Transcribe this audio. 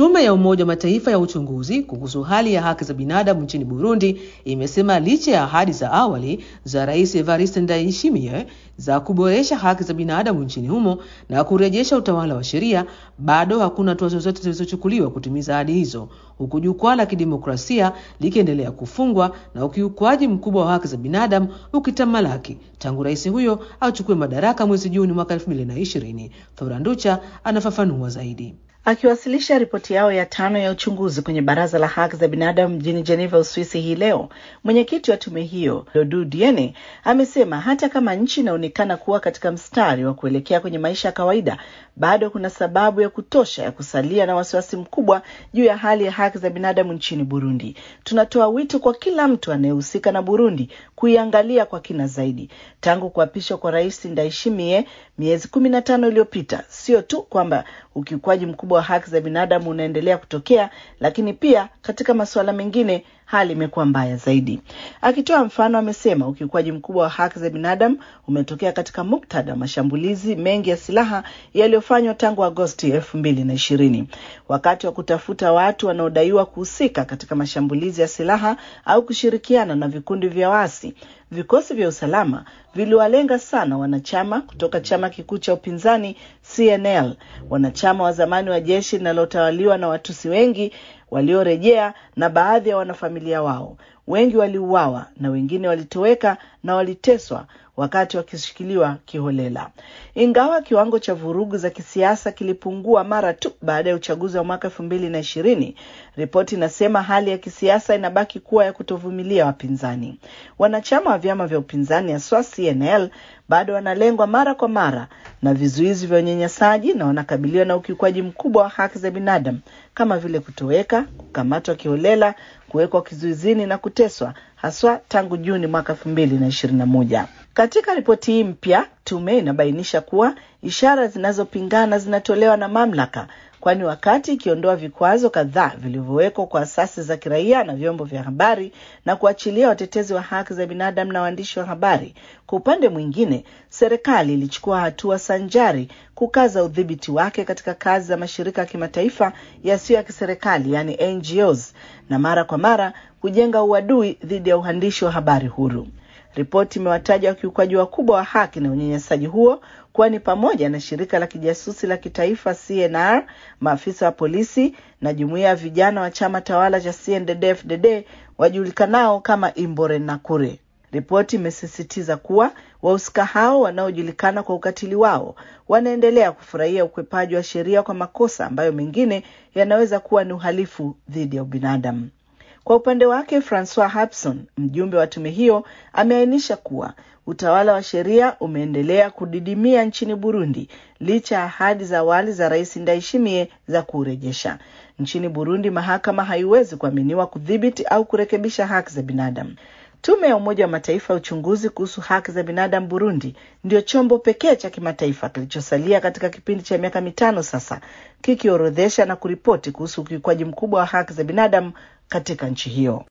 Tume ya Umoja wa Mataifa ya uchunguzi kuhusu hali ya haki za binadamu nchini Burundi imesema licha ya ahadi za awali za Rais Evariste Ndayishimiye za kuboresha haki za binadamu nchini humo na kurejesha utawala wa sheria, bado hakuna hatua zozote zilizochukuliwa kutimiza ahadi hizo, huku jukwaa la kidemokrasia likiendelea kufungwa na ukiukwaji mkubwa wa haki za binadamu ukitamalaki tangu rais huyo achukue madaraka mwezi Juni mwaka 2020. Thora Nducha anafafanua zaidi. Akiwasilisha ripoti yao ya tano ya uchunguzi kwenye Baraza la Haki za Binadamu mjini Geneva, Uswisi hii leo, mwenyekiti wa tume hiyo Dodu Diene amesema hata kama nchi inaonekana kuwa katika mstari wa kuelekea kwenye maisha ya kawaida, bado kuna sababu ya kutosha ya kusalia na wasiwasi mkubwa juu ya hali ya haki za binadamu nchini Burundi. Tunatoa wito kwa kila mtu anayehusika na Burundi kuiangalia kwa kina zaidi. Tangu kuapishwa kwa Rais Ndayishimiye miezi kumi na tano iliyopita, sio tu kwamba ukiukwaji mkubwa wa haki za binadamu unaendelea kutokea, lakini pia katika masuala mengine hali imekuwa mbaya zaidi. Akitoa mfano, amesema ukiukwaji mkubwa wa haki za binadamu umetokea katika muktadha wa mashambulizi mengi ya silaha yaliyofanywa tangu Agosti elfu mbili na ishirini wakati wa kutafuta watu wanaodaiwa kuhusika katika mashambulizi ya silaha au kushirikiana na vikundi vya waasi. Vikosi vya usalama viliwalenga sana wanachama kutoka chama kikuu cha upinzani CNL, wanachama wa zamani wa jeshi linalotawaliwa na Watusi wengi waliorejea na baadhi ya wanafamilia wao. Wengi waliuawa na wengine walitoweka na waliteswa wakati wakishikiliwa kiholela. Ingawa kiwango cha vurugu za kisiasa kilipungua mara tu baada ya uchaguzi wa mwaka elfu mbili na ishirini, ripoti inasema hali ya kisiasa inabaki kuwa ya kutovumilia wapinzani. Wanachama wa vyama vya upinzani haswa CNL bado wanalengwa mara kwa mara na vizuizi vya unyanyasaji na wanakabiliwa na ukiukwaji mkubwa wa haki za binadamu kama vile kutoweka, kukamatwa kiholela, kuwekwa kizuizini na kuteswa haswa tangu Juni mwaka elfu mbili na ishirini na moja. Katika ripoti hii mpya, tume inabainisha kuwa ishara zinazopingana zinatolewa na mamlaka, kwani wakati ikiondoa vikwazo kadhaa vilivyowekwa kwa asasi za kiraia na vyombo vya habari na kuachilia watetezi wa haki za binadamu na waandishi wa habari, kwa upande mwingine, serikali ilichukua hatua sanjari kukaza udhibiti wake katika kazi za mashirika ya kimataifa yasiyo ya kiserikali, yani NGOs, na mara kwa mara kujenga uadui dhidi ya uandishi wa habari huru. Ripoti imewataja wakiukaji wakubwa wa haki na unyanyasaji huo kuwa ni pamoja na shirika la kijasusi la kitaifa CNR, maafisa wa polisi na jumuiya ya vijana wa chama tawala cha CNDD-FDD wajulikanao kama Imbonerakure. Ripoti imesisitiza kuwa wahusika hao wanaojulikana kwa ukatili wao wanaendelea kufurahia ukwepaji wa sheria kwa makosa ambayo mengine yanaweza kuwa ni uhalifu dhidi ya ubinadamu. Kwa upande wake Francois Hapson, mjumbe wa tume hiyo, ameainisha kuwa utawala wa sheria umeendelea kudidimia nchini Burundi licha ya ahadi za awali za Rais Ndayishimiye za kuurejesha. Nchini Burundi, mahakama haiwezi kuaminiwa kudhibiti au kurekebisha haki za binadamu. Tume ya Umoja wa Mataifa ya uchunguzi kuhusu haki za binadamu Burundi ndio chombo pekee cha kimataifa kilichosalia katika kipindi cha miaka mitano sasa kikiorodhesha na kuripoti kuhusu ukiukwaji mkubwa wa haki za binadamu katika nchi hiyo.